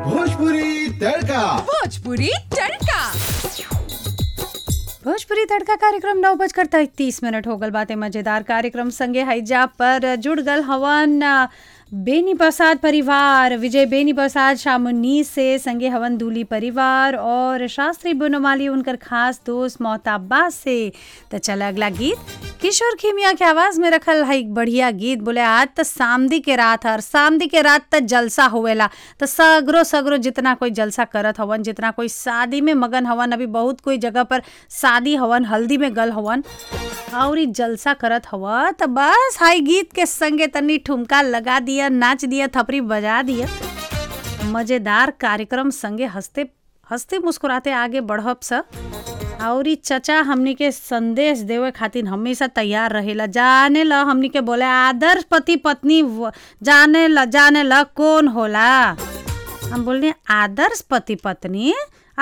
भोजपुरी तड़का भोजपुरी तड़का भोजपुरी तड़का कार्यक्रम नौ बजकर तैतीस मिनट हो गल बातें मजेदार कार्यक्रम संगे हैजा पर जुड़ गल हवन बेनी प्रसाद परिवार विजय बेनी प्रसाद शामुनी से संगे हवन दूली परिवार और शास्त्री बनोमाली उनकर खास दोस्त मोहताबा से तो चल अगला गीत किशोर खिमिया के आवाज में रखल है एक बढ़िया गीत बोले आज तो सामदी के रात हर सामदी के रात तक जलसा होवेला तो सगरो सगरो जितना कोई जलसा करत हवन जितना कोई शादी में मगन हवन अभी बहुत कोई जगह पर शादी हवन हल्दी में गल हवन और इ जलसा करत हवा तो बस हाई गीत के संगे तनी ठुमका लगा दिया नाच दिया थपरी बजा दिया मजेदार कार्यक्रम संगे हंसते हंसते मुस्कुराते आगे बढ़ब स और इ चचा हमनी के संदेश देवे खातिर हमेशा तैयार रहेला जाने ल हमनी के बोले आदर्श पति पत्नी व- जाने ल जाने ल कौन होला हम बोलने आदर्श पति पत्नी